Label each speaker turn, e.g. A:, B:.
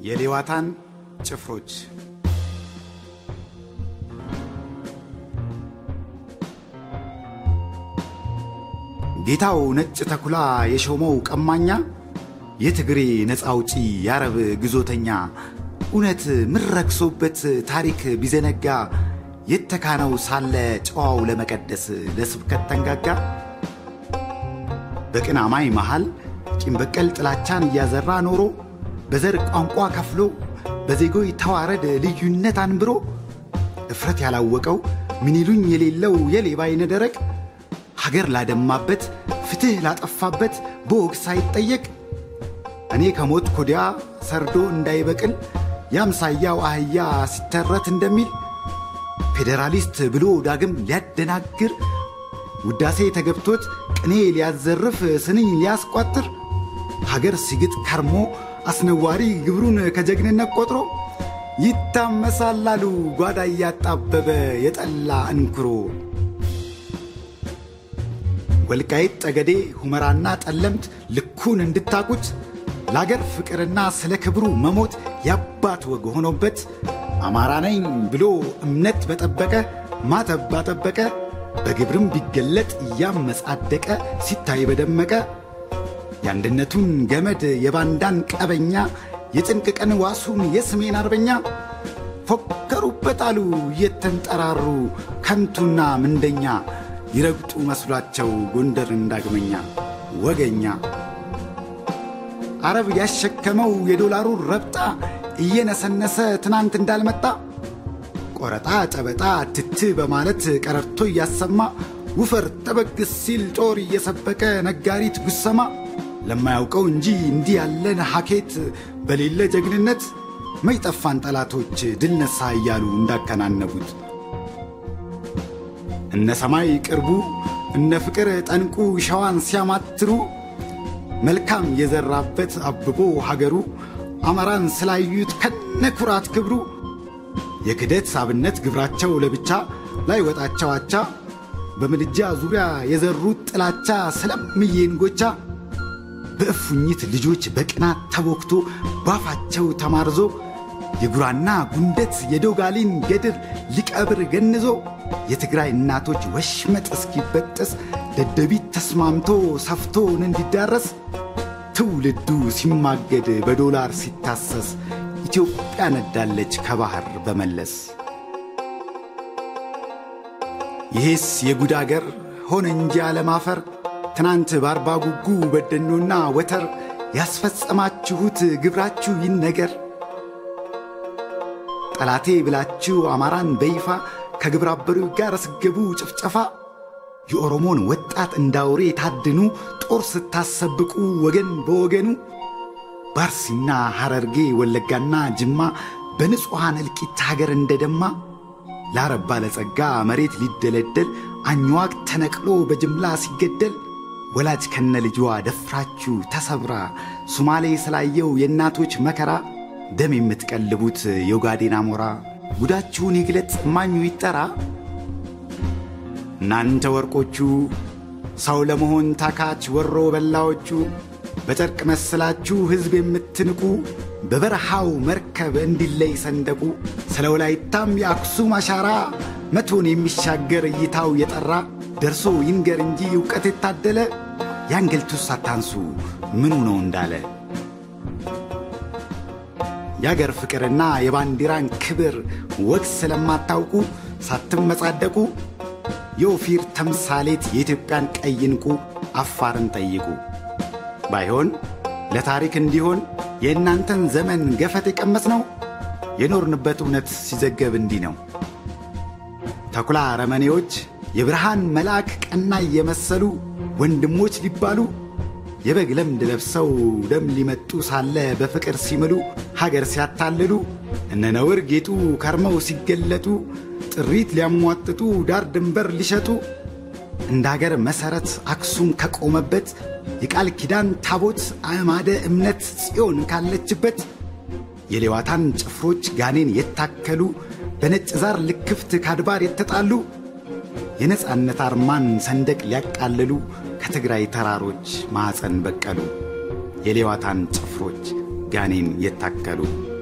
A: የሌዋታን ጭፍሮች ጌታው ነጭ ተኩላ የሾመው ቀማኛ የትግሬ ነፃ አውጪ የአረብ ግዞተኛ እውነት ምን ረክሶበት ታሪክ ቢዘነጋ የተካነው ሳለ ጨዋው ለመቀደስ ለስብከት ተንጋጋ በቅን አማኝ መሃል ቂም በቀል ጥላቻን እያዘራ ኖሮ በዘር ቋንቋ ከፍሎ በዜጎች ተዋረድ ልዩነት አንብሮ እፍረት ያላወቀው ምኒሉኝ የሌለው የሌባ አይነ ደረቅ ሀገር ላደማበት ፍትሕ ላጠፋበት በወግ ሳይጠየቅ እኔ ከሞት ኮዲያ ሰርዶ እንዳይበቅል የአምሳያው አህያ ሲተረት እንደሚል ፌዴራሊስት ብሎ ዳግም ሊያደናግር ውዳሴ ተገብቶት ቅኔ ሊያዘርፍ ስንኝ ሊያስቋጥር ሀገር ሲግጥ ከርሞ አስነዋሪ ግብሩን ከጀግንነት ቆጥሮ ይታመሳላሉ ጓዳ እያጣበበ የጠላ እንኩሮ ወልቃይት ጠገዴ ሁመራና ጠለምት ልኩን እንድታቁት ለአገር ፍቅርና ስለ ክብሩ መሞት ያባት ወግ ሆኖበት አማራ ነኝ ብሎ እምነት በጠበቀ ማተብ ባጠበቀ በግብርም ቢገለጥ እያመጻደቀ ሲታይ በደመቀ የአንድነቱን ገመድ የባንዳን ቀበኛ የጭንቅ ቀን ዋሱን የስሜን አርበኛ ፎከሩበት አሉ እየተንጠራሩ ከንቱና ምንደኛ ይረግጡ መስሏቸው ጎንደር እንዳግመኛ ወገኛ አረብ ያሸከመው የዶላሩ ረብጣ እየነሰነሰ ትናንት እንዳልመጣ ቆረጣ ጨበጣ ትት በማለት ቀረርቶ እያሰማ ውፈር ጠበግስ ሲል ጦር እየሰበቀ ነጋሪት ጉሰማ ለማያውቀው እንጂ እንዲህ ያለን ሐኬት በሌለ ጀግንነት መይጠፋን ጠላቶች ድል ነሳ እያሉ እንዳከናነቡት እነ ሰማይ ቅርቡ እነ ፍቅር ጠንቁ ሸዋን ሲያማትሩ መልካም የዘራበት አብቦ ሀገሩ አማራን ስላዩት ከነ ኩራት ክብሩ የክደት አብነት ግብራቸው ለብቻ ላይ ወጣቸው አቻ በምድጃ ዙሪያ የዘሩት ጥላቻ ስለምዬን ጎቻ በእፉኝት ልጆች በቅናት ተቦክቶ ባፋቸው ተማርዞ የጉራና ጉንደት የዶጋሊን ገድር ሊቀብር ገንዞ የትግራይ እናቶች ወሽመጥ እስኪበጠስ ደደቢት ተስማምቶ ሰፍቶን እንዲዳረስ ትውልዱ ሲማገድ በዶላር ሲታሰስ ኢትዮጵያ ነዳለች ከባህር በመለስ። ይሄስ የጉድ አገር ሆነ እንጂ አለማፈር ትናንት በአርባ ጉጉ በደኖና ወተር ያስፈጸማችሁት ግብራችሁ ይን ነገር ጠላቴ ብላችሁ አማራን በይፋ ከግብረ አበሮች ጋር ስገቡ ጭፍጨፋ የኦሮሞን ወጣት እንዳውሬ ታድኑ ጦር ስታሰብቁ ወገን በወገኑ ባርሲና ሐረርጌ ወለጋና ጅማ በንጹሐን እልቂት ሀገር እንደደማ ለአረብ ባለጸጋ መሬት ሊደለደል አኝዋቅ ተነቅሎ በጅምላ ሲገደል ወላጅ ከነ ልጇ ደፍራችሁ ተሰብራ ሱማሌ ስላየው የእናቶች መከራ ደም የምትቀልቡት የኦጋዴን አሞራ ጉዳችሁን ይግለጥ እማኙ ይጠራ። እናንተ ወርቆቹ ሰው ለመሆን ታካች ወሮ በላዎቹ በጨርቅ መስላችሁ ሕዝብ የምትንቁ በበረሃው መርከብ እንዲለይ ሰንደቁ ስለ ወላይታም የአክሱም አሻራ መቶን የሚሻገር እይታው የጠራ ደርሶ ይንገር እንጂ ዕውቀት የታደለ የአንገልቱስ አታንሱ ምኑ ነው እንዳለ የአገር ፍቅርና የባንዲራን ክብር ወግ ስለማታውቁ ሳትመጻደቁ የኦፊር ተምሳሌት የኢትዮጵያን ቀይ ዕንቁ አፋርን ጠይቁ። ባይሆን ለታሪክ እንዲሆን የእናንተን ዘመን ገፈት የቀመስ ነው የኖርንበት እውነት ሲዘገብ እንዲህ ነው። ተኩላ ረመኔዎች የብርሃን መልአክ ቀና እየመሰሉ ወንድሞች ሊባሉ የበግ ለምድ ለብሰው ደም ሊመጡ ሳለ በፍቅር ሲምሉ ሀገር ሲያታልሉ እነ ነውር ጌጡ ከርመው ሲገለጡ ጥሪት ሊያሟጥጡ ዳር ድንበር ሊሸጡ እንደ አገር መሠረት አክሱም ከቆመበት የቃል ኪዳን ታቦት አዕማደ እምነት ጽዮን ካለችበት የሌዋታን ጭፍሮች ጋኔን የታከሉ በነጭ ዛር ልክፍት ካድባር የተጣሉ የነፃነት አርማን ሰንደቅ ሊያቃልሉ ከትግራይ ተራሮች ማኅፀን በቀሉ የሌዋታን ጭፍሮች ጋኔን የታከሉ